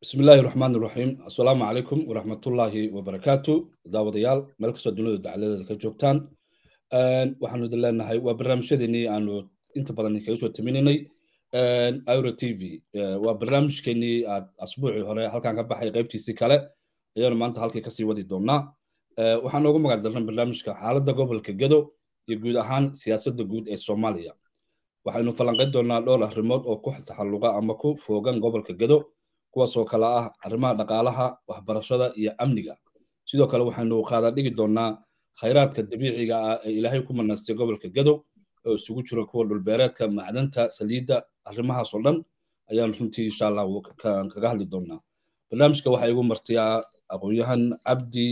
bismi illaahi raxmaan iraxiim assalaamu calaykum waraxmatullaahi wabarakaatu daawadayaal meel kastoo dunida dacaladeeda ka joogtaan waxaanu idin leenahay waa barnaamijyadeenii aanu inta badan kaga soo taminaynay iro t v waa barnaamijkeenii aad asbuucii hore halkan ka baxay qaybtiisii kale ayaanu maanta halkii kasii wadi doonaa waxaan noogu magac darnay barnaamijka xaaladda gobolka gedo iyo guud ahaan siyaasadda guud ee soomaaliya waxaynu falanqayn doonaa dhowr arrimood oo ku taxalluqa ama ku foogan gobolka gedo kuwaasoo kale ah arrimaha dhaqaalaha waxbarashada iyo amniga sidoo kale waxaynu qaada dhigi doonaa khayraadka dabiiciga ah ee ilaahay ku manaystay gobolka gedo oo isugu jira kuwa dhulbeereedka macdanta saliidda arrimahaasoo dhan ayaanu runtii insha allah kaga hadli doonaa barnaamijka waxaa igu martiyaa aqoon-yahan cabdi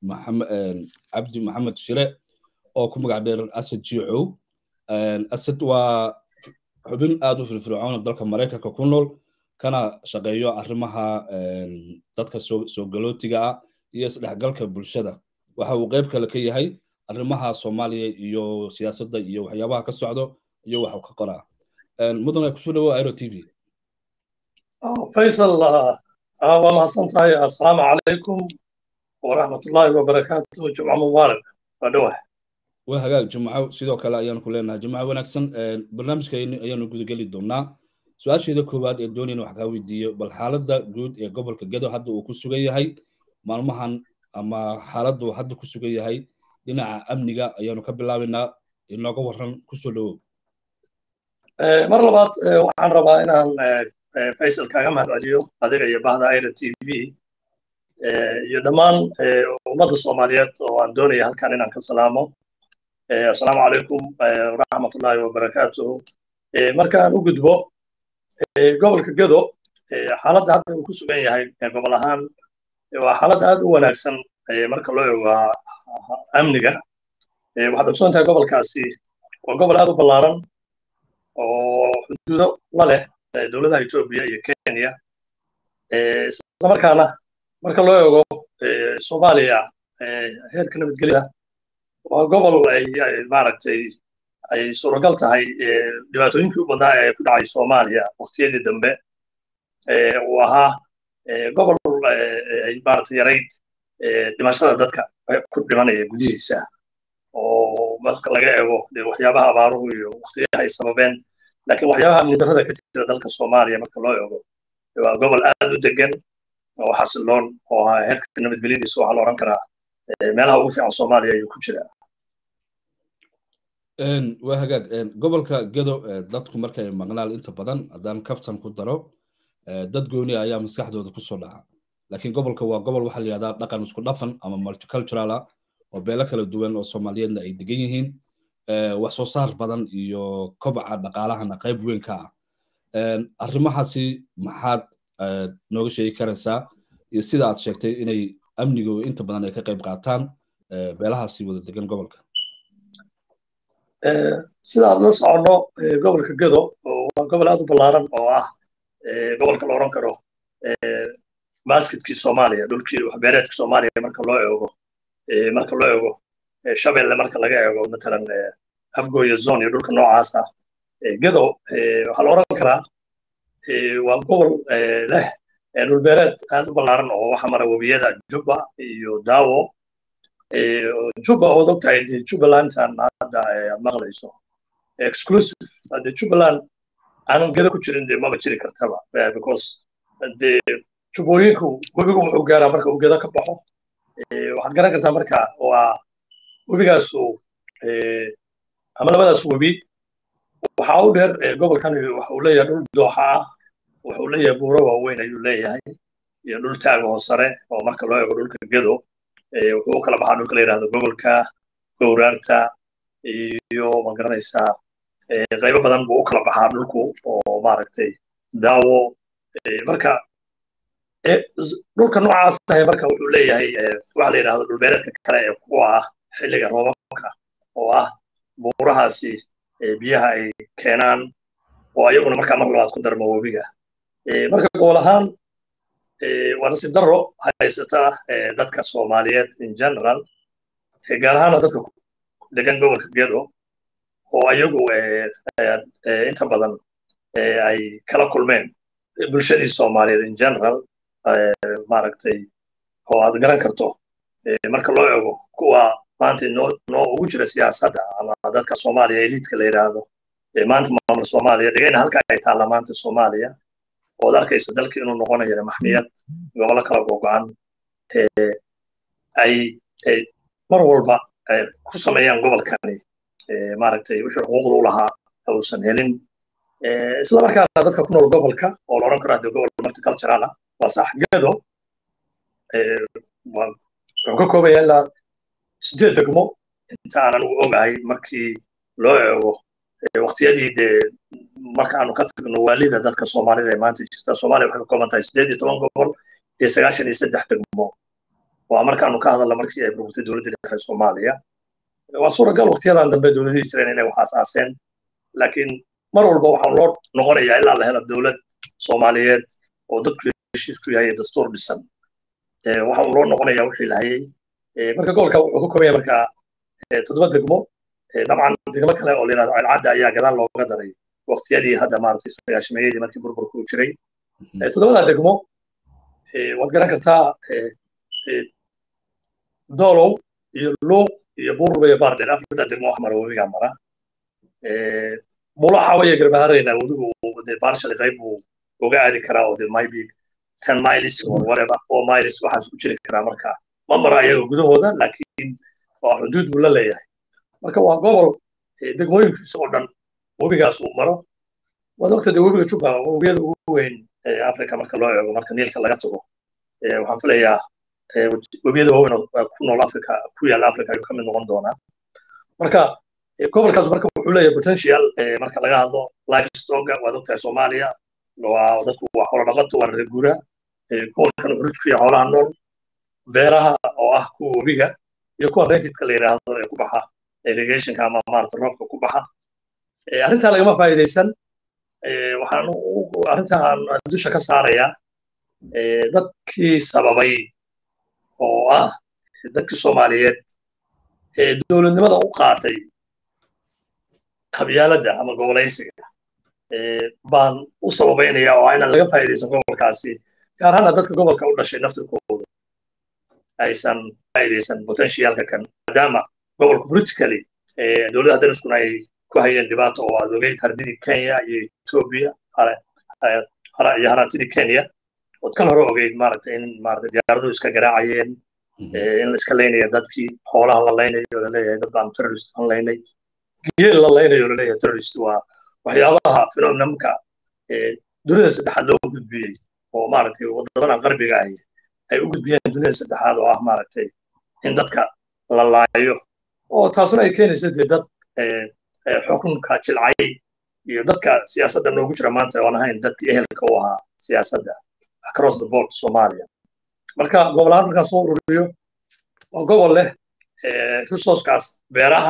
cabdi maxamed shire oo ku magac dheer asad jicow asad waa xubin aad u firfircoon dalka maraykanka ku nool kana shaqeeyo arrimaha dadka soo galootiga ah iyo isdhexgalka bulshada waxa uu qayb kale ka yahay arrimaha soomaaliya iyo siyaasadda iyo waxyaabaha ka socdo iyo waxu ka qoraa mudane kusoo dhawo airo t v faysal waa mahadsan tahay assalaamu calaykum waraxmatullaahi wabarakaatu jumca mubaarak waa dhowah waa hagaag jumco sidoo kale ayaanu ku leenahay jumco wanaagsan barnaamijka ayaanu gudageli doonaa su-aasheeda koowaad ee doonayna wax kaa weydiiyo bal xaaladda guud ee gobolka gedo hadda uu ku sugan yahay maalmahan ama xaaladdu hadda ku sugan yahay dhinaca amniga ayaanu ka bilaabaynaa inooga waran kusoo dhowow mar labaad waxaan rabaa inaan faysal kaaga mahadceliyo adiga iyo bahda aira t v iyo dhammaan ummadda soomaaliyeed oo aan doonaya halkan inaan ka salaamo assalaamu calaykum waraxmatullaahi wabarakaatuhu markaan u gudbo gobolka gedo xaaladda hadda uu ku sugan yahay gobol ahaan waa xaalad aad u wanaagsan marka loo eego amniga waxaad ogsoon tahay gobolkaasi waa gobol aad u ballaaran oo xuduudo la leh dowladaha etoobiya iyo kenya islamarkaana marka loo eego soomaaliya heerka nabadgelyada waa gobol ay maaragtay ay suuragal tahay dhibaatooyinkii u badnaa ee ku dhacay soomaaliya waqtiyadii dambe uu ahaa gobol ay maaragtay yarayd dhimashada dadka ku dhimanaya gudihiisa oo marka laga eego waxyaabaha abaaruhu iyo waqtiyaha ay sababeen laakiin waxyaabaha amni darrada ka jira dalka soomaaliya marka loo eego waa gobol aad u degan oo xasiloon oo heerka nabadgelyadiisa waxaa la odhan karaa meelaha ugu fiican soomaaliya ayuu ku jiraa waa hagaag gobolka gedo dadku markay maqnaal inta badan haddaan kaftan ku daro dad gooni ayaa maskaxdooda kusoo dhaca laakiin gobolka waa gobol waxaa la yihahdaa dhaqan isku dhafan ama multicultural ah oo beelo kala duwan oo soomaaliyeedna ay degan yihiin wax soo saar badan iyo kobaca dhaqaalahana qayb weyn ka ah arrimahaasi maxaad nooga sheegi karaysaa iyo sida aad sheegtay inay amniga inta badan ay ka qayb qaataan beelahaasi wada degan gobolka sida aad la soconno gobolka gedo waa gobol aad u ballaaran oo ah gobolka la odhan karo basketkii soomaaliya dhulkii waxbeereedka soomaaliya marka loo eego marka loo eego shabeelle marka laga eego matalan afgoya zone iyo dhulka noocaas ah gedo waxaa la odhan karaa waa gobol leh dhulbeereed aad u ballaaran oo waxa mara webiyada jubba iyo daawo juba ood og tahay dee jubbalandan hadda aad maqlayso exclusive dee jubbaland aanan gedo ku jirin dee maba jiri kartaba because dee jubbooyinku webigu wuxuu gaaraa marka uu gedo ka baxo waxaad garan kartaa marka waa webigaasu ama labadaas webi waxaa u dheer gobolkan waxa uu leeyahay dhul dooxa ah waxa uu leeyahay buuro waaweyn ayuu leeyahay iyo dhul taaga oo sare oo marka loo eego dhulka gedo wuxuu u kala baxaa dhulka la yidhahdo gobolka gowraarta iyo ma garanaysaa qaybo badan buu u kala baxaa dhulku oo maaragtay daawo marka dhulka noocaas tahay marka wuxuu leeyahay waxa la yidhahdo dhulbeereedka kale ee kuwa ah xilliga roobabka oo ah buurahaasi biyaha ay keenaan oo ayaguna markaa mar labaad ku darmo webiga marka gobol ahaan waa nasiib darro haysata dadka soomaaliyeed in general gaar ahaana dadka degan gobolka gedo oo ayagu inta badan ay kala kulmeen bulshadii soomaaliyeed in general maaragtay oo aad garan karto marka loo eego kuwa maanta noo noo ugu jira siyaasadda ama dadka soomaaliya eliidka la yidhaahdo maanta maamul soomaaliya dhigayna halka ay taalla maanta soomaaliya ood arkaysa dalkii inuu noqonayo maxmiyad gobollo kala gogo-an ay mar walba ku sameeyaan gobolkani maaragtay wixii xuquuqda u lahaa uusan helin isla markaana dadka ku nool gobolka oo la odhan karo hadde gobol multicultural ah waa sax gedo wuxuu ka koobaya ilaa sideed degmo inta aan anigu ogahay markii loo eego waqtiyadii dee marka aanu ka tagno waalida dadka soomaalida ee maanta jirta soomaaliya waxay ka kooban tahay sideed iyo toban gobol iyo sagaashan iyo saddex degmo waa markaanu ka hadalna markii ay burburtay dowladda dhexe soomaaliya waa suuragal waqtiyadan dambe dowladihii jireen inay wax aasaaseen laakiin mar walba waxaan loo noqonayaa ilaa la helo dowlad soomaaliyeed oo dadku heshiisku yahay dastuur dhisan waxaan loo noqonayaa wixii lahayay marka gobolka wuxuu ka koobaya marka toddoba degmo dabcan degmo kale oo layidhahdo celcadda ayaa gadaal looga daray waqtiyadii hadda maaragtay sagaashameeyadii markii burburku uu jiray toddobada degmo waad garan kartaa doolow iyo luuq iyo buurba iyo baardheer afarta degmo wax mara webigaa mara bulaxa waya garbaharayna webigu barshali qayb buu uga aadi karaa oo de maybe ten miles or whatever four miles waxaas ku jiri karaa marka ma mara ayaga gudahooda laakiin waa xuduud buu la leeyahay marka waa gobol degmooyinkiisa oo dhan webigaas uu maro waad ogta de webiga juba webiyada ugu weyn africa marka loo eego marka niilka laga tago waxaan filayaa webiyada waaweyn oo ku nool africa ku yaala africa ayuu ka mid noqon doonaa marka gobolkaas marka wuxuu leeyahay potential marka laga hadlo life stoga waad ogtahay soomaaliya waa dadku waa xoolo dhaqato waa reegura gobolkan urujku iyo xoolaha nool beeraha oo ah kuwa webiga iyo kuwa refidka la yidhaahdo ee ku baxa irrigationka ama maarata roobka ku baxa arrintaa lagama faa'iidaysan waxaan arrintaan dusha ka saarayaa dadkii sababay oo ah dadkii soomaaliyeed ee dowladnimada u qaatay qabyaaladda ama gobolaysiga baan u sababaynaya oo inaan laga faa'iidaysan gobolkaasi gaar ahaana dadka gobolka u dhashay naftirkooda aysan faa'iidaysan potentialka kan maadaama gobolka politically dowladda dariskuna ay ku hayeen dhibaato oo aad ogeyd hardidii kenya iyo ethiopia iyo haraantidii kenya ood kal hore ogeyd maaragtay in maaragtay diyaaradu iska garaacayeen in la iska laynaya dadkii xoolaha la laynayo laleeyahay dad baan terrorist aan laynay geel la laynayo laleeyahay terrorist waa waxyaabaha phenomenamka dunida saddexaad loo gudbiyey oo maaragtay wadamadan qarbiga ahi ay u gudbiyeen dunida saddexaad oo ah maaragtay in dadka la laayo oo taasuna ay keenaysa dee dad xukunka jilcay iyo dadka siyaasadda noogu jira maanta oon ahayn dadkii ehelka u ahaa siyaasadda across the board soomaaliya marka gobol ahaan markaan soo ururiyo waa gobol leh resourcekaas beeraha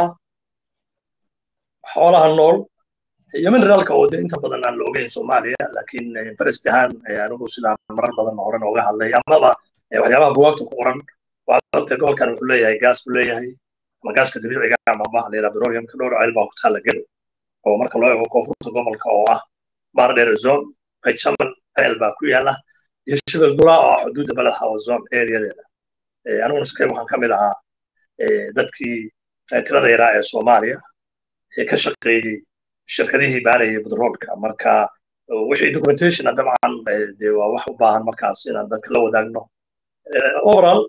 xoolaha nool iyo mineraalka oo de inta badan aan la ogeyn soomaaliya laakiin farest ahaan anigu sidaan marar badan horan ooga hadlay amaba waxyaabaha buwaagta ku qoran waxaa ogtahay gobolkan wuxuu leeyahay gaas buu leeyahay ama gaaska dabiiciga ama amaha layidhaha petroleumka dhowr ceel baa ku taalla gedo oo marka loo eego koonfurta gobolka oo ah baardheer zone bayjaman ceel baa ku yaala iyo shibel dulaa oo ah xuduudda baled hawa zone areadeeda aniguna sikay waxaan ka mid ahaa dadkii tirada yaraa ee soomaaliya ee ka shaqeeyey shirkadihii baarayay bedroolka marka wixii documentationa dabcan de waa wax u baahan markaas inaan dadka la wadaagno overall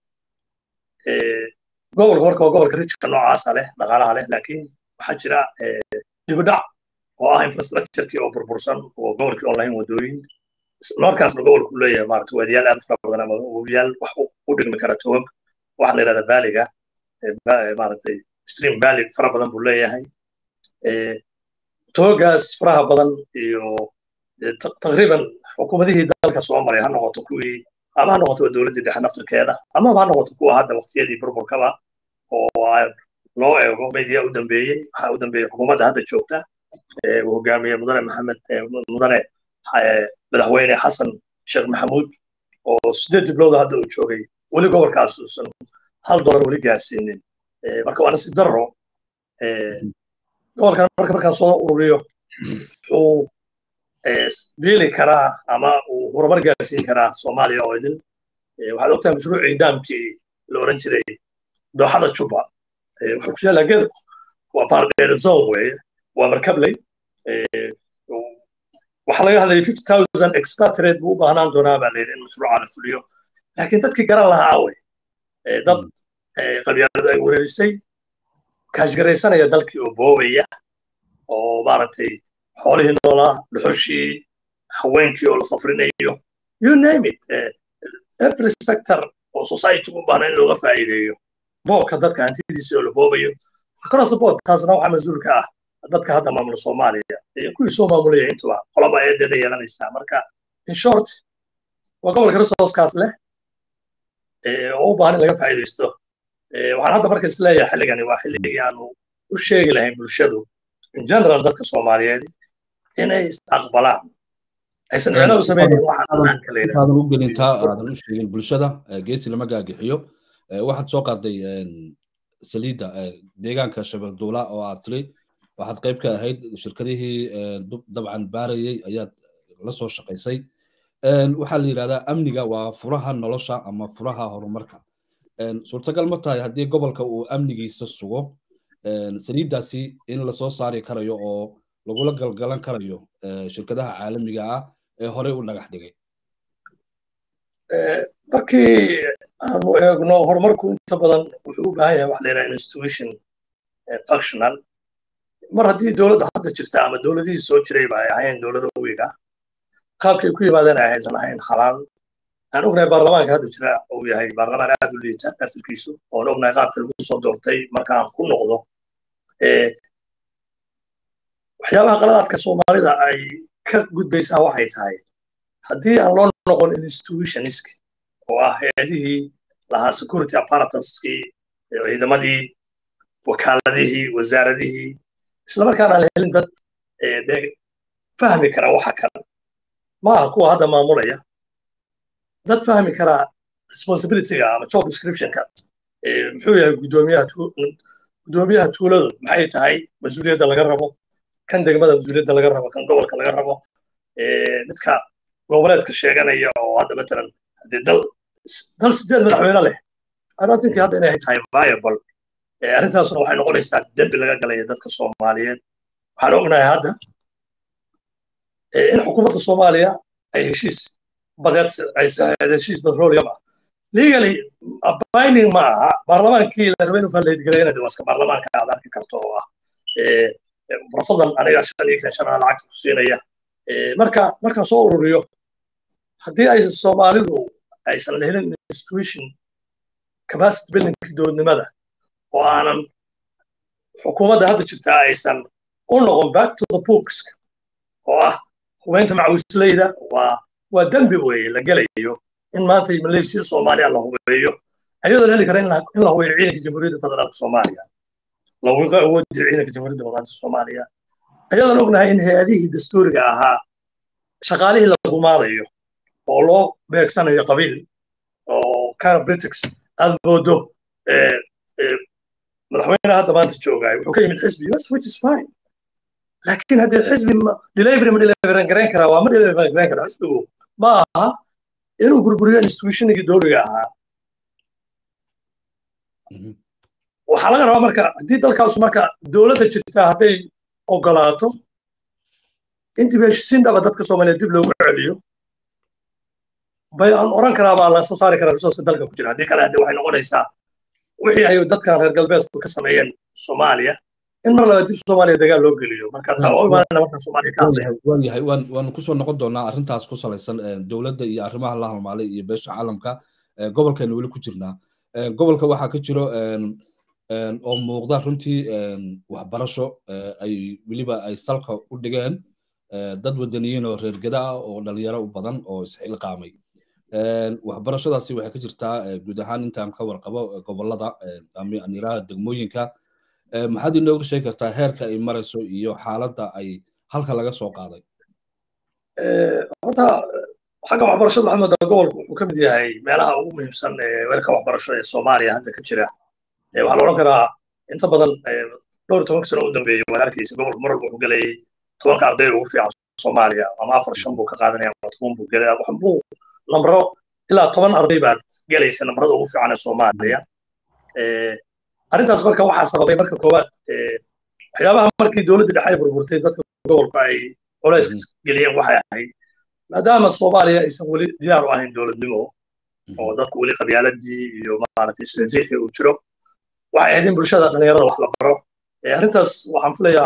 gobolka marka waa gobolka rijka noocaasa leh dhaqaalaha leh laakiin waxaa jira dibidhac oo ah infrastructurekii oo burbursan oo gobolkii on lahayn wadooyin markaasna gobolku leeyahay maarata waadiyaal aad fara badan ama wabiyaal wax u dhigmi kara togag waxaa la yidhahda baaliga maaragtay stream valley fara badan buu leeyahay toogaas faraha badan iyo taqriiban xukuumadihii dalka soo maray ha noqoto kuwii ama ha noqoto dowladdii dhexe naftirkeeda amaba ha noqoto kuwa hadda waqtiyadii burburkaba oo loo eego media u dambeeyey waxaa u dambeeyey xukuumadda hadda joogta uu hogaamiyey mudane maxamed mudane madaxweyne xasan sheekh maxamuud oo sideed diblowda hadda uu joogay weli gobolkaas uusan hal dolar weli gaarsiinin marka waa nasiib darro gobolkan marka markaan soo ururiyo wuxuu biili karaa ama uu horumar gaarsiin karaa soomaaliya oo idil waxaad ogtahay mashruucii daamkii la oran jiray dooxada juba wuxuu ku yaallaa gedo waa baardheer zone weeye waa markabley waxaa laga hadlayay fifty thousand expatriate buu u baahnaan doonaa baa layidhi in mashruuca la fuliyo laakiin dadkii garan lahaa wey dad qabyaaladu ay wereerisay kaashgaraysanaya dalkii oo boobaya oo maaragtay xoolihii noolaa dhuxushii haweenkii oo la safrinayo you name it every sector oo society u baahna in looga faa'iideeyo boobka dadka hantidiisa oo la boobayo across the board taasna waxaa mas-uulka ah dadka hadda maamula soomaaliya iyo kuwii soo maamulaya intuba qolaba eedeeda yeelanaysaa marka in short waa gobolka resourcekaas leh oo u baahan in laga faa'iidaysto waxaan hadda marka isleeyahay xilligani waa xilligii aanu u sheegi lahayn bulshadu in general dadka soomaaliyeed inay isaqbalaan aysan micno u samaynin waxaadan u gelintaa aadan u sheegin bulshada geesi lama gaagixiyo waxaad soo qaaday saliidda deegaanka shabeelduula oo aad tiri waxaad qayb ka ahayd shirkadihii dabcan baarayey ayaad la soo shaqaysay waxaa la yidhahdaa amniga waa furaha nolosha ama furaha horumarka suurtagal ma tahay haddii gobolka uu amnigiisa sugo saliiddaasi in lasoo saari karayo oo lagula galgalan karayo shirkadaha caalamiga ah ee horey u dhagax dhigay markii aanu eegno horumarku inta badan wuxuu u baahan yahay wax la yidhaha institution functional mar haddii dowladda hadda jirta ama dowladihii soo jirayba ay ahayn dowlada wiiga qaabkay ku yimaadeen ay aysan ahayn xalaal aan ognahay baarlamaanka hadda jira uu yahay baarlamaan aad u liita aftirkiisu oon ognahay qaabka lagu soo doortay markaan ku noqdo waxyaabaha qaladaadka soomaalida ay ka gudbaysaa waxay tahay haddii aan loo noqon institutionist oo ah hay-adihii lahaa security apparatuskii ciidamadii wakaaladihii wasaaradihii islamarkaana aan helin dad dee fahmi kara waxa kan maaha kuwa hadda maamulaya dad fahmi kara responsibilityga ama job descriptionka muxuu yahay guddoomiyaha guddoomiyaha tuuladu maxay tahay mas-uuliyadda laga rabo kan degmada mas-uuliyadda laga rabo kan gobolka laga rabo midka goboleedka sheeganaya oo hadda matalan haddee dal dal sideed madaxweyne leh anotinki hadda inay tahay viable arrintaasuna waxay noqonaysaa dembi laga galaya dadka soomaaliyeed waxaan ognahay hadda in xukuumadda soomaaliya ay heshiis badeed heshiis petroleum ah legally binding ma aha baarlamaankii la rabay inuu falleydgareynadi waa iska baarlamaanka aad arki karto oo ah rafadan aniga shan iyo kan shanaa lacagta ku siinaya marka markaan soo ururiyo haddii ay soomaalidu aysan la helin institution capacity buildingkii dowladnimada oo aanan xukuumadda hadda jirtaa aysan u noqon back to the books oo ah hubeynta macawisleyda waa waa dembi weeye la gelayo in maanta malaysiya soomaaliya la hubeeyo ayadoo la heli kara in la hubeeyo ciidanka jamhuuriyadda federaalka soomaaliya laguga awoodi jira ciidanka jamhuuriyadda federaalka soomaaliya ayadoon ognahay in hay-adihii dastuuriga ahaa shaqaalihii la gumaadayo oo loo beegsanayo qabiil oo kind of britics aad moodo madaxweynaha hadda maanta joogaay wuxuu ka yimid xisbi bas which is fine laakiin haddii xisbi delivery ma deliveran garayn karaa waa ma deliveran garayn karaa xisbigu ma aha inuu burburiyo institutionigii dowliga ahaa waxaa laga rabaa marka haddii dalkaasu marka dowladda jirta hadday ogolaato in dib heshisiindhaba dadka soomaaliyeed dib loogu celiyo bay aan oran karaa baa la soo saari karaa resourceka dalka ku jira haddii kale hadde waxay noqonaysaa wixii ay dadkan reer galbeedku ka sameeyeen soomaaliya in mar laba dib soomaaliya dagaal loo geliyo marka taa oo imaanayna marka soomaaliya ka waayahay waan waan kusoo noqon doonaa arrintaas ku salaysan dowladda iyo arrimaha la halmaalay iyo beesha caalamka gobolkeena weli ku jirnaa gobolka waxaa ka jiro oo muuqda runtii waxbarasho ay weliba ay salka u dhigeen dad wadaniyiin oo reer geda ah oo dhalinyaro u badan oo isxilqaamay waxbarashadaasi waxay ka jirtaa guud ahaan intaan ka warqabo gobolada amiraha degmooyinka maxaad inooga sheegi kartaa heerka ay marayso iyo xaaladda ay halka laga soo qaaday horta xagga waxbarashada waxaa moodaa gobolku wuxuu ka mid yahay meelaha ugu muhiimsan weerka waxbarasho ee soomaaliya hadda ka jira waxaa la odhan karaa inta badan dhowr iyo tobanka sano u dambeeyey waad arkaysa gobolku mar walba wuxuu gelayay tobanka arday ugu fiican soomaaliya ama afar shan buu ka qaadanaya ama toban buu gelaya waxbuu nambaro ilaa toban arday baad gelaysa nambarada ugu fiican ee soomaaliya arrintaas marka waxaa sababay marka koowaad waxyaabaha markii dowladda dhexe ay burburtay dadka gobolku ay culays geliyeen waxay ahayd maadaama soomaaliya aysan weli diyaar u ahayn dowladnimo oo dadku weli qabyaaladii iyo maaragtay isriixii uu jiro waxay ahayd in bulshada dhalinyarada wax la baro arrintaas waxaan filayaa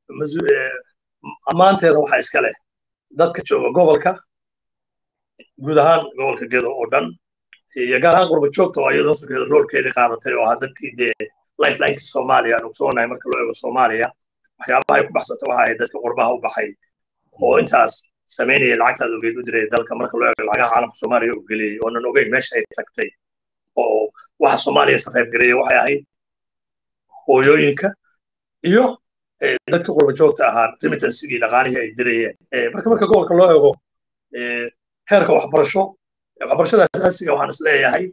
ammaanteeda waxaa iska leh dadka jooga gobolka guud ahaan gobolka gedo oo dhan iyo gaar ahaan qurba joogta oo iyadoo firkeeda roolkeedii qaadatay oo ahaa dadkii dee lifelinekii soomaaliya aan ogsoonahay marka loo eego soomaaliya waxyaabaha ay ku baxsatay waxa ay dadka qurbaha u baxay oo intaas samaynaya lacagtaad ogeyd u diray dalka marka loo eego lacagaha caalamka soomaaliya u geliyey oonan ogeyn meesha ay tagtay oo waxa soomaaliya iska qayb gareeya waxay ahayd hooyooyinka iyo dadka qurba joogta ahaa remittansigii dhaqaalihii ay dirayeen marka marka gobolka loo eego heerka waxbarasho waxbarashada asaasiga waxaan isleeyahay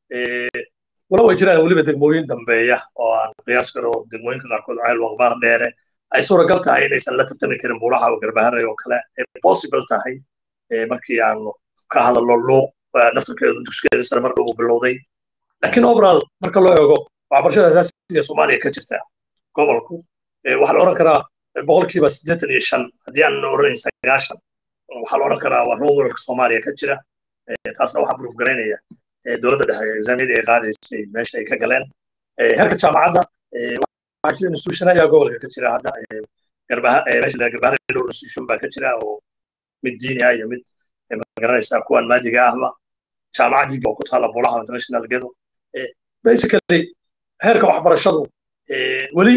walow ay jiraan weliba degmooyin dambeeya oo aan qiyaas karo degmooyinka qaarkood ceel waqbaar dheere ay suuragal tahay inaysan la tartami karin buulaha oo garbaharay oo kale possible tahay markii aanu ka hadalno luuq naftarkeedu dugsigeeda sare mar dhow bilowday laakiin overall marka loo eego waxbarashada asaasiga soomaaliya ka jirta gobolku waxaa la odhan karaa boqolkiiba siddeetan iyo shan haddii aan odhanayn sagaashan waxaa la odhan karaa waa rowerka soomaaliya ka jira taasna waxaa proof garaynaya dowladda dhexe exaamyadii ay qaadaysay meesha ay ka galeen heerka jaamacadda waxaa jira institution ayaa gobolka ka jira hadda meesha garbaha dhowr institution baa ka jira oo mid diini ah iyo mid magaranaysaa kuwan maadiga ahba jaamacaddii oo ku taala bulaha international gedo basically heerka waxbarashadu weli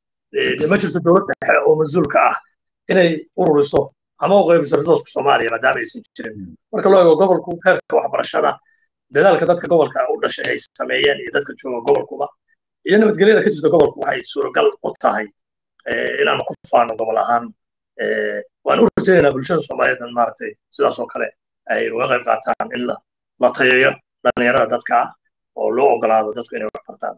ma jirto dowlad dhexe oo mas-uulka ah inay ururiso ama u qaybiso resourceka soomaaliya maadaama aysan jirin marka loo eego gobolku heerka waxbarashada dadaalka dadka gobolka u dhashay ay sameeyeen iyo dadka jooga gobolkuba iyo nabadgelyada ka jirta gobolku waxay suuragal u tahay inaanu ku faano gobol ahaan waan u rajaynaynaa bulshada soomaaliyeed maaragtay sidaas oo kale ay uga qayb qaataan in la tayeeyo dhalinyarada dadka ah oo loo ogolaado dadku inay wax bartaan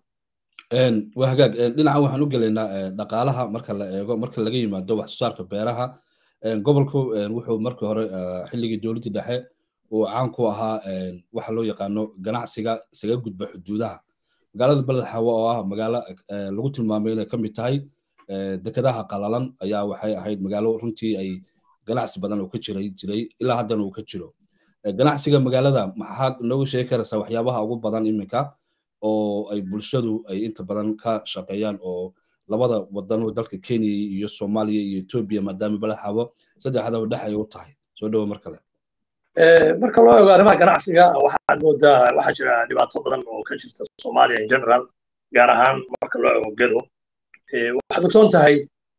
waa hagaag dhinaca waxaan u gelaynaa dhaqaalaha marka la eego marka laga yimaado wax soo saarka beeraha gobolku wuxuu markii hore xilligii dowladdii dhexe uu caan ku ahaa waxa loo yaqaano ganacsiga isaga gudba xuduudaha magaalada beled xawa oo ah magaalo lagu tilmaamay inay ka mid tahay dekedaha qalalan ayaa waxay ahayd magaalo runtii ay ganacsi badan oo ka jiray jiray ilaa haddana uu ka jiro ganacsiga magaalada maxaad noogu sheegi karaysaa waxyaabaha ugu badan iminka oo ay bulshadu ay inta badan ka shaqeeyaan oo labada wadan oo dalka kenya iyo soomaaliya iyo etoobiya maadaama beled xawo saddexdaba dhex ay u tahay soo dhowo mar kale marka loo eego arrimaha ganacsiga waxaad moodaa waxaa jira dhibaato badan oo ka jirta soomaaliya in general gaar ahaan marka loo eego gedo waxaad ogsoon tahay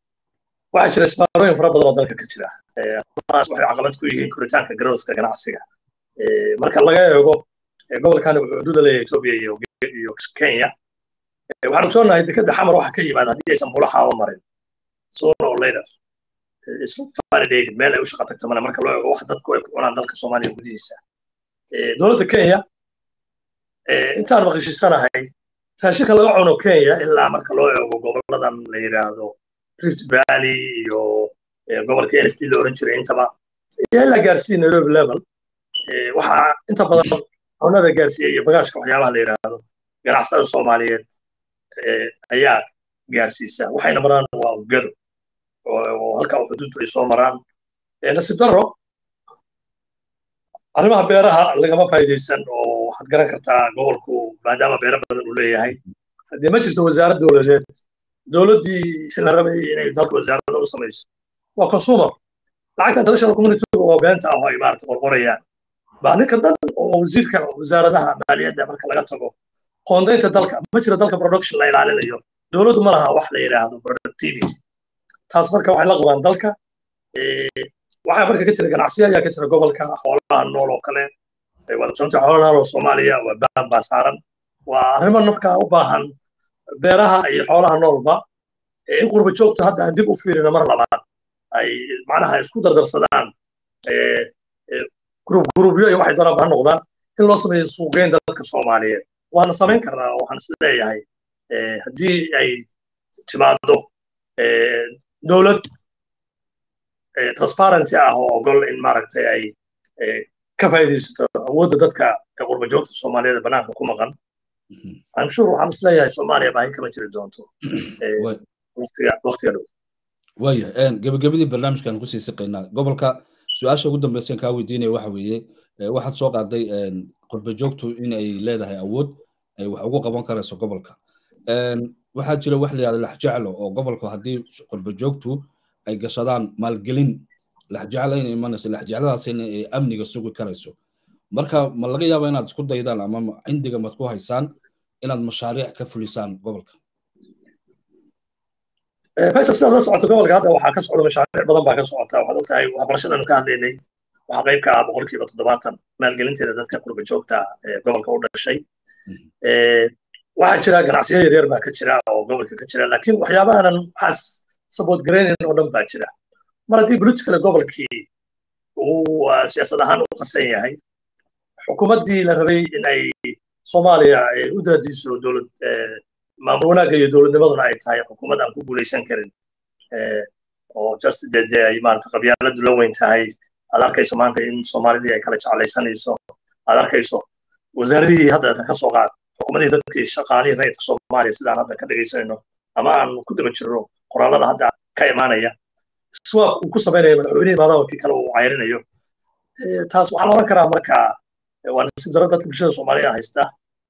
waxaa jira isbaarooyin fara badan oo dalka ka jira arrimahaas waxay caqabad ku yihiin koritaanka garowska ganacsiga marka laga eego gobolkani wuxuu xuduuda leeyahay etoobiya iyo iyo kenya waxaan ogsoonahay dekeda xamar waxa ka yimaada haddii aysan bula xaawo marin sooner or later it's not validated meel ay u shaqa tagto male marka loo eego wax dadku ay ku cunaan dalka soomaaliya gudihiisa dowladda kenya intaan maqashisanahay raashinka laga cuno kenya ilaa marka loo eego goboladan la yidhaahdo rift valley iyo gobolka n f d la oran jiray intaba iyo ilaa gaarsiiya nairobi level waxaa inta badan cunada gaarsiiya iyo bagaashka waxyaabaha la yidhaahdo ganacsatada soomaaliyeed ayaa gaarsiisa waxayna maraan waa gado oo halka xuduuddu ay soo maraan nasiib darro arrimaha beeraha lagama faa'iidaysan oo waxaad garan kartaa gobolku maadaama beero badan uu leeyahay haddii ma jirto wasaarad dowladeed dowladdii la rabay inay dalka wasaarada u samayso waa consumer lacagta international community oo beenta ah oo ay maarata qorqorayaan baa ninka dhan oo wasiirka wasaaradaha maaliyadda marka laga tago qoondaynta dalka ma jira dalka production la ilaalinayo dowladdu ma laha wax la yidhaahdo productivity taas marka waxay la qabaan dalka waxaa marka ka jira ganacsiya ayaa ka jira gobolka xoolaha nool oo kale waad ogsoonta xoolaha nool oo soomaaliya waa baan baa saaran waa arrimo markaa u baahan beeraha iyo xoolaha noolba in qurba joogta hadda aan dib u fiirino mar labaad ay macnaha isku dardarsadaan gurub gurubyo iyo waxay doonaan ba ha noqdaan in loo sameeyo suuqgeynta dadka soomaaliyeed waana samayn karnaa waxaan is leeyahay haddii ay timaado dowlad transparency ah oo ogol in maaragtay ay ka faa'iidaysato awoodda dadka qurba joogta soomaaliyeed ee banaanka ku maqan I'm sure waxaan isleeyahay soomaaliya baahi kama jiri doonto waqtiga waqtiga dhow waaya gebagabadii barnaamijkan kusii siqaynaa gobolka su-aasha ugu dambaysan kaa weydiinaya waxa weeye waxaad soo qaaday qurba joogtu in ay leedahay awood ay wax ugu qaban karayso gobolka waxaa jira wax la yihahda laxjeclo oo gobolku haddii qurba joogtu ay gashadaan maalgelin laxjeclo inay imanayso laxjecladaasina ay amniga sugi karayso marka ma laga yaaba inaad isku daydaan ama cindiga mad ku haysaan inaad mashaariic ka fulisaan gobolka faysal sidaad la socoto gobolka hadda waxaa ka socda mashaariic badan baa ka socota waxaad ogtahay waxbarashadanu ka hadlaynay waxaa qayb ka ah boqolkiiba toddobaatan maalgelinteeda dadka qurba joogta ee gobolka u dhashay waxaa jira ganacsiyo yaryar baa ka jira oo gobolka ka jira laakiin waxyaabahanan waxaas sabood garaynayn oo dhan baa jira mar haddii politicale gobolkii uu siyaasad ahaan u qasan yahay xukuumaddii la rabay in ay soomaaliya u daadiiso dowlad maamul wanaagga iyo dowladnimaduna ay tahay xukuumad aan ku guulaysan karin oo just dee dee ay maarata qabyaaladu la weyn tahay aad arkayso maanta in soomaalidii ay kala jeclaysanayso aad arkayso wasaaradihii hadda ka soo qaad xukuumadihii dadkii shaqaalihii rayidka soomaaliya sidaan hadda ka dhegaysanayno ama aan ku daba jirno qoraalada hadda ka imaanaya iswaaq uu ku samaynayo madaxweynihii maadaamkii kale uu cayrinayo taas waxaa la oran karaa marka waa nasiib daro dadka bulshada soomaaliya haysta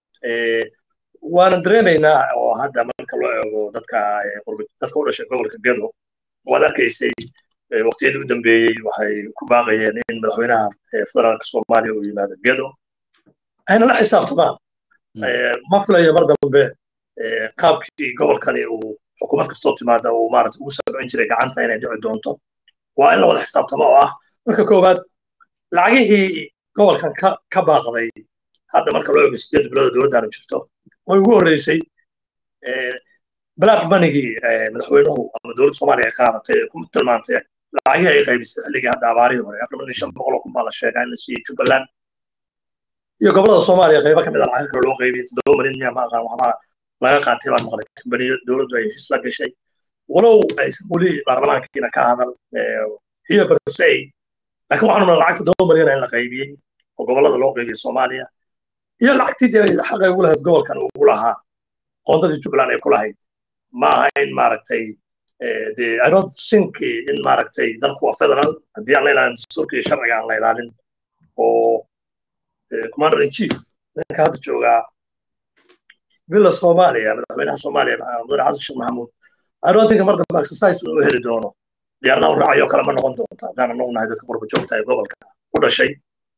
waanan dareemaynaa oo hadda marka loo eego dadka dadka u dhashay gobolka gedo waad arkaysay waqtiyadii u dambeeyey waxay ku baaqayeen in madaxweynaha federaalka soomaaliya uu yimaado gedo ayna la xisaabtamaan ma filayo mar dambe qaabkii gobolkani uu xukuumad kastoo timaada uu maarata ugu sabcin jiray gacanta inay dhici doonto waa in la wada xisaabtamo oo ah marka koowaad lacagihii gobolkan ka baaqday hadda marka loo eego sideed bilood dowladdaanu jirto way ugu horreysay black monigii madaxweynuhu ama dowladda soomaaliya ay qaadatay ee ku tilmaantay lacagihii ay qaybisay xilligii hadda abaarihii hore afar milyan shan boqol oo kun baa la sheegaa in la siiyey jubbaland iyo gobolada soomaaliya qaybo ka mid a lacag kale loo qaybiyey toddoba milyan miya ma aqaan waxbaa laga qaatay baan maqlay kambaniyo dowladdu ay heshiis la gashay walow aysan weli baarlamaankiina ka hadal hiya barsay laakiin waxaanu mala lacag toddoba milyan in la qaybiyey oo gobolada loo qaybiyey soomaaliya iyo lacagtii dee xaqay ugu lahayd gobolkan ugu lahaa qoondadii jubbaland ay ku lahayd ma aha in maaragtay dee i don't think in maaragtay dalku waa federal haddii aan la ilaalin dastuurka iyo sharciga aan la ilaalin oo commander in chief ninka hadda joogaa villa soomaaliya madaxweynaha soomaaliya mudane xasan sheekh maxamuud i don't think mar dambe exercise uu heli doono diyaaradaha u raacayo kale ma noqon doonta haddaan anagu nahay dadka qurba joogta ee gobolka u dhashay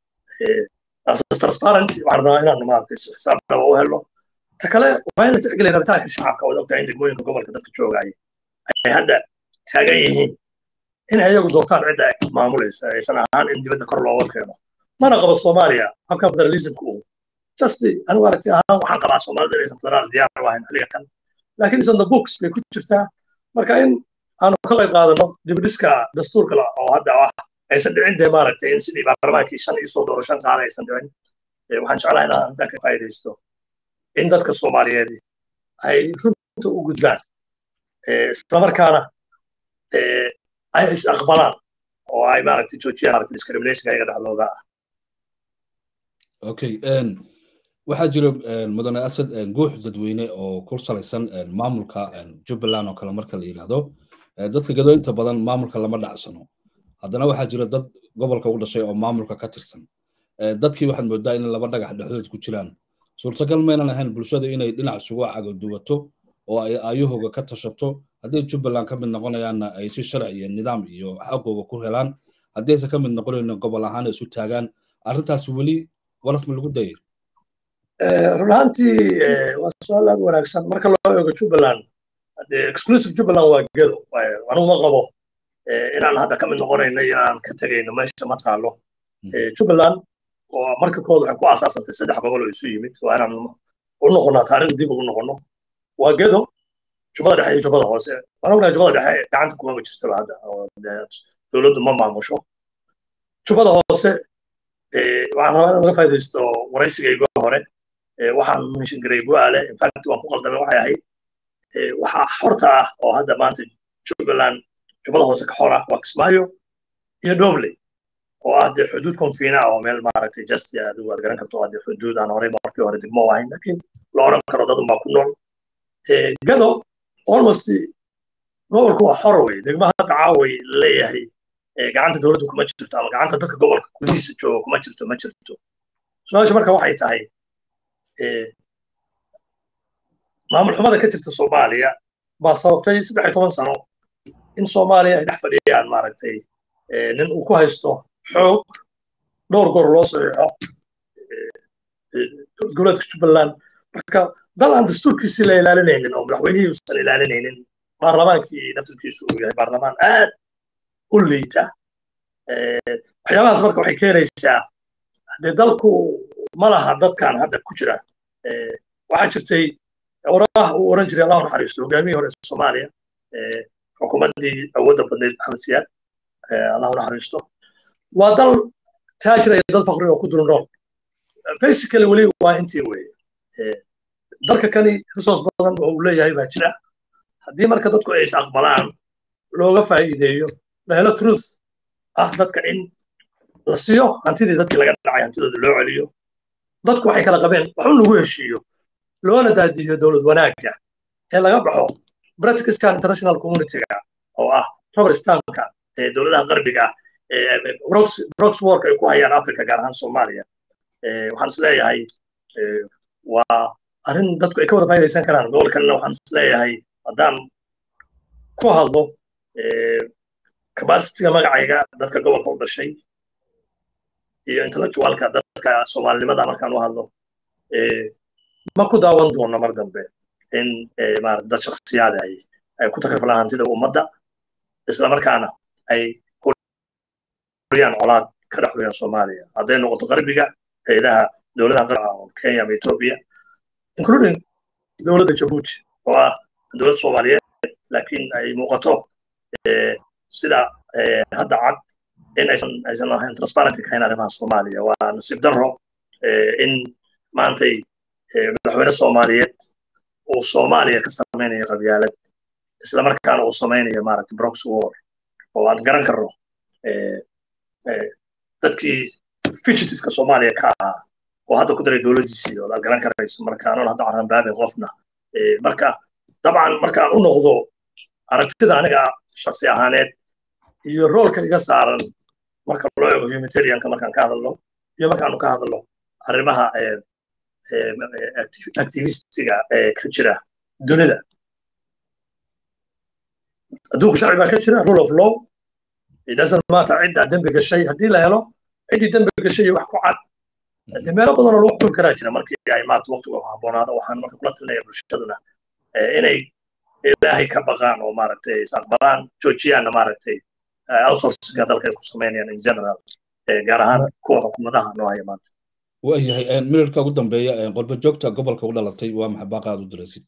transparent waxaan rabnaa inaanu maaragtay si xisaab dhaba u helno ta kale waa in la tixgeliya rabitaanka shacabka waad ogtahay in degmooyinka gobolka dadka joogaya ay hadda taagan yihiin in ayagu doortaan cidda ay maamulaysa aysan ahaan in dibadda kor looga keeno mana qabo soomaaliya habkan federalismka uu just anigu aragti ahaan waxaan qabaa soomaalida inaysan federaal diyaar u ahayn xilliga kan laakiin is on the books bay ku jirtaa marka in aanu ka qayb qaadano dibdhiska dastuurka oo hadda ah aysan dhicin dee maaragtay in sidii baarlamaankii shan iyo soo dooro shan qaada aysan dhicin waxaan jeclahay inaan arrintaa ka faa'iidaysto in dadka soomaaliyeed ay runta u gudbaan islamarkaana ay is aqbalaan oo ay maaragtay joojiyaan maaragtay discrimination ayaga dhexdooda ah okay waxaa jira mudane asad guux dadweyne oo ku salaysan maamulka jubbaland oo kale marka la yidhaahdo dadka gado inta badan maamulka lama dhacsano haddana waxaa jira dad gobolka u dhashay oo maamulka ka tirsan dadkii waxaad moodaa in laba dhagax dhexdood ku jiraan suurtagal maynan ahayn bulshada inay dhinac isugu cagaduwato oo ay ayahooga ka tashato haddii jubbaland ka mid noqonayaanna ay si sharci iyo nidaam iyo xaqooga ku helaan haddii aysan ka mid noqonayno gobol ahaan isu taagaan arrintaas weli waraf ma lagu dayay run ahaantii waa su-aal aad wanaagsan marka loo eego jubbaland exclusive jubbaland waa gedo anigu ma qabo inaan hadda ka mid noqonayno iyo aan ka tegayno meesha ma taalo jubbaland oo marka kooda waxay ku asaasantay saddex gobol oo isu yimid waa inaan u noqonnaa taariikh dib ugu noqonno waa gedo jubbada dhexe iyo jubbada hoose waan ognahay jubbada dhexe gacanta kumama jirtaba hadda oo dowladdu ma maamusho jubbada hoose waxaan rabaa inaan laga faa'iidaysto waraysigayga hore waxaan menshin garay bu'aale infact waan ku qaldamay waxay ahayd waxaa xorta ah oo hadda maanta jubbaland jubbada hoose ka xor ah waa kismaayo iyo dobley oo ah dee xuduud konfiina oo meel maaragtay just adigu aad garan karto dee xuduud aan horey markii hore degmo ahayn laakiin la oran karo dad unbaa ku nool gado almost gobolku waa xor wey degmaha hadda caaway leeyahay gacanta dowladdu kuma jirto ama gacanta dadka gobolka gudihiisa jooga kuma jirto ma jirto su-aasha marka waxay tahay maamul xumada ka jirta soomaaliya baa sababtay saddex iyo toban sano in soomaaliya ay dhex fadhiyaan maaragtay nin uu ku haysto xoog dhowr goor loo saxiixo dowlad goboleedka jubbaland marka dal aan dastuurkiisii la ilaalinaynin oo madaxweynihii uusan ilaalinaynin baarlamaankii naftirkiisu uu yahay baarlamaan aad u liita waxyaabahaas marka waxay keenaysaa dee dalku ma laha dadkan hadda ku jira waxaa jirtay oraah uu oran jiray allahu naxariisto hogaamiyii hore soomaaliya xukuumaddii awoodda badnayd maxamed siyaad allahu naxariisto waa dal taajir iyo dal fakri oo ku dul nool basically weli waa intii weye dalka kani resource badan oo uu leeyahay baa jira haddii marka dadku ay is aqbalaan looga faa'iideeyo la helo truth ah dadka in la siiyo hantidii dadkii laga dhacay hantidooda loo celiyo dadku waxay kala qabeen waxun lagu heshiiyo loona daadiyo dowlad wanaagga ee laga baxo practiceskan international communityga oo ah robert stanka ee dowladaha qarbiga ah brox work ay ku hayaan africa gaar ahaan soomaaliya waxaan is leeyahay waa arrin dadku ay ka wada faa'idaysan karaan gobolkanna waxaan is leeyahay haddaan ku hadlo capacitiga magacayga dadka gobolka u dhashay iyo intellectualka dadka soomaalinimada markaan u hadlo ma ku daawan doono mar dambe in maarata dad shakhsiyaad ay ay ku takriflaan hantida ummadda isla markaana ay huriyaan colaad ka dhex huriyaan soomaaliya hadday noqoto qarbiga hayadaha dowladaha qarbiga oo kenya ama ethiopia including dowladda jabuuti oo ah dowlad soomaaliyeed laakiin ay muuqato sida hadda cad in aysan aysan ahayn transparency kahayn arrimaha soomaaliya waa nasiib darro in maantay madaxweyne soomaaliyeed uu soomaaliya ka samaynayo qabyaalad isla markaana uu samaynayo maaragta brox war oo aan garan karno dadkii fugitiveka soomaaliya ka ahaa oo hadda ku daray dowladdiisii oo aad garan karayso marka anon hadda carranbaabin qofna marka dabcan markaan u noqdo aragtida aniga shaksi ahaaneed iyo roolka iga saaran marka loo eego humanitarianka markaan ka hadalno iyo markaanu ka hadalno arrimaha activistiga ee ka jira dunida adduunku sharci baa ka jira rule of law it doesn't matter cidda dembi gashay haddii la helo ciddii dembi gashay iyo wax ku cad dee meelo badanoo lagu xukumi karaa jira markii ay maarata waqtigu habboonaado waxaan marka kula talinaya bulshaduna inay ilaahay ka baqaan oo maaragtay is aqbalaan joojiyaanna maaragtay outsourcinga dalka ay ku samaynayaan in general gaar ahaan kuwa xukuumadaha noo haya maanta waayahay minirka ugu dambeeya qurba joogta gobolka u dhalatay waa maxay baaqa aad u diraysid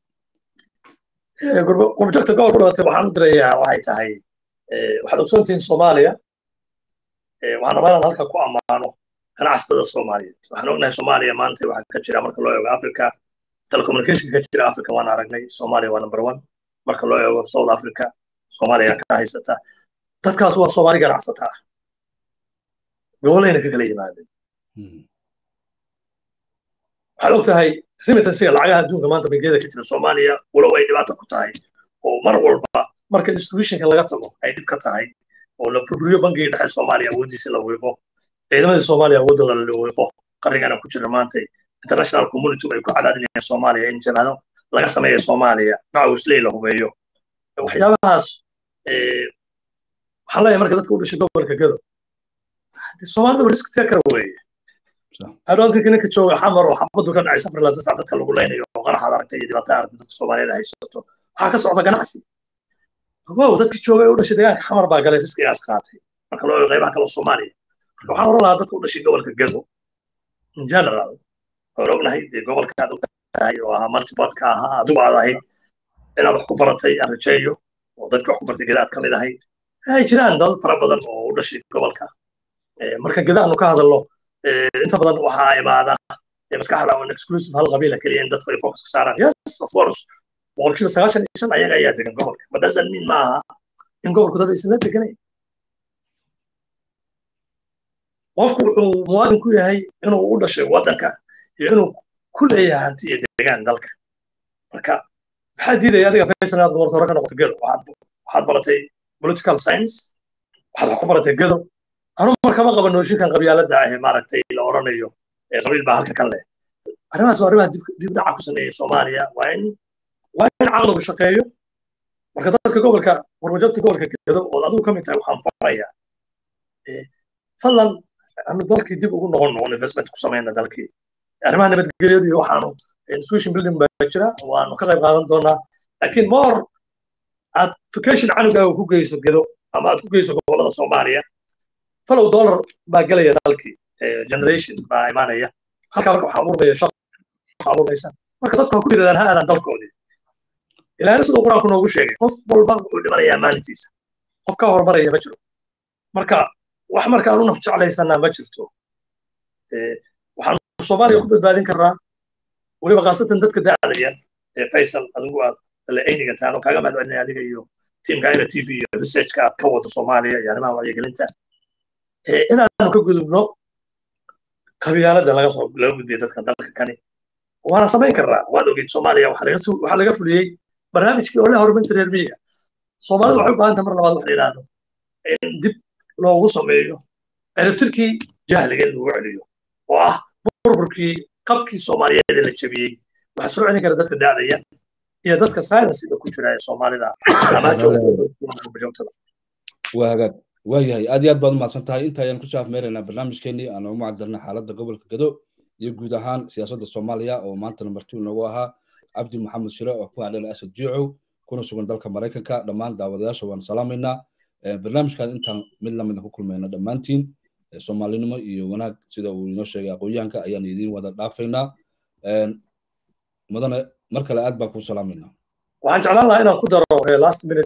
qurba joogta gobolka u dhalatay waxaan u dirayaa waxay tahay waxaad ogsoontihiin soomaaliya waxaan rabaa inaan halka ku ammaano ganacsatada soomaaliyeed waxaan ognahay soomaaliya maanta waxaa ka jira marka loo eego africa telecommunication ka jira africa waan aragnay soomaaliya waa number one marka loo eego south africa soomaaliya ka haysata dadkaas waa soomaali ganacsata ah gobolayna ka kala yimaadeen waxaad og tahay remittansiga lacagaha adduunka maanta bangeeda ka jira soomaaliya walow ay dhibaato ku tahay oo mar walba marka institutionka laga tago ay dhib ka tahay oo la burburiyo bangiga dhexe soomaaliya awooddiisa la wiiqo ciidamadii soomaaliya awooddooda la wiiqo qarnigana ku jira maanta international community ay ku cadaadinayaan soomaaliya in jabhado laga sameeyo soomaaliya macawisley la hubeeyo waxyaabahaas waxaan leeyahay marka dadka u dhashay gobolka gado soomaalida risk taker weeye adhoontinka ninka jooga xamar oo xabadu ka dhacay safar laanta sac dadka lagu leynayo oo qaraxaad aragtay iyo dhibaatada aragtay dadka soomaaliyeed haysato waxaa ka socda ganacsi wow dadkii joogay u dhashay deegaanka xamar baa galay riskigaas qaatay marka loo eego qaybaha kale soomaaliya marka waxaan oran lahaa dadka u dhashay gobolka gado in general waan ognahay dee gobolka aad ogtahay oo ahaa multibodka ahaa adigu aad ahayd inaad wax ku baratay aan rajeeyo oo dadka wax ku bartay gada aad ka mid ahayd ay jiraan dad fara badan oo u dhashay gobolka marka gada aanu ka hadalno inta badan waxaa imaada maskaxda on exclusive hal qabiila keliya in dadku ay focus ka saaraan yes of course boqolkiiba sagaashan iyo shan ayaga ayaa degan gobolka but doesn't mean maaha in gobolku dad aysan la deganayn qofku wuxuu muwaadin ku yahay inuu u dhashay waddanka iyo inuu ku leeyahay hanti iyo deegaan dalka marka maxaa diidaya adiga faysal inaad gobolta hore ka noqoto gedo waxaad baratay political science waxaad wax ku baratay gedo anu markama qaba nooshinkan qabyaalada ah maaragtay la oranayo qabiil baa halka kan leh arrimahaas waa arrimaha dib dhaca ku sameeyey soomaaliya waa in waa in caqligu shaqeeyo marka dadka gobolka warmajabta gobolka gedo oo adigu ka mid tahay waxaan farayaa fadlan anu dalkii dib ugu noqon noqon investment ku samayna dalkii arrimaha nabadgelyadu iyo waxaanu institution building baa jira waanu ka qayb qaadan doonaa laakiin more aad vacation canugaaga ku geyso gedo ama aad ku geyso gobolada soomaaliya falow dollar baa gelaya dalkii generation baa imaanaya halkaa marka waxaa abuurmaya shaqo abuurmaysa marka dadku ha ku yidhahdaan ha aadaan dalkoodii ilaahna siduu qur-aanku noogu sheegay qof walba wuxuu dhimanayaa maalintiisa qof ka horumaraya ma jiro marka wax marka aanu naf jeclaysanaa ma jirto waxaanu soomaaliya ku badbaadin karnaa weliba khaasatan dadka da'da yar ee faysal adigu aad ayniga taano kaaga mahad celinaya adiga iyo tiimka ira t v iyo researchka aad ka wado soomaaliya iyo arrimaha wacyigelinta inaanu ka gudubno qabyaalada laga soo laga gudbiya dadka dalka kani waana samayn karnaa waad ogeyd soomaaliya waxaa laga fuliyey barnaamijkii oo la horumarinta reer miyiga soomaalida waxay u baahan tahay mar labaad wax la yidhaahdo in dib loogu sameeyo ciribtirkii jahliga in lagu celiyo oo ah burburkii qabkii soomaaliyeed ee la jebiyey waxaa soo celin kara dadka da'da yar iyo dadka silensiga ku jira ee soomaalida waa hagaag waayahay aad iyo aad baad umahadsan tahay inta ayaan kusoo afmeeraynaa barnaamijkeenii aan ugu macdirnay xaaladda gobolka gado iyo guud ahaan siyaasadda soomaaliya oo maanta nambar two noogu ahaa cabdi maxamed shire oo ku hadhela asad jiicow kuna sugan dalka maraykanka dhammaan daawadayaasha waan salaamaynaa barnaamijkan intaan mid lamida ku kulmayna dhammaantiin soomaalinimo iyo wanaag sida uu inoo sheegay aqoonyahanka ayaan idiin wada dhaafaynaa mudane mar kale aad baan kuu salaamaynaa waxaan jeclaan lahaa inaan ku daro last minute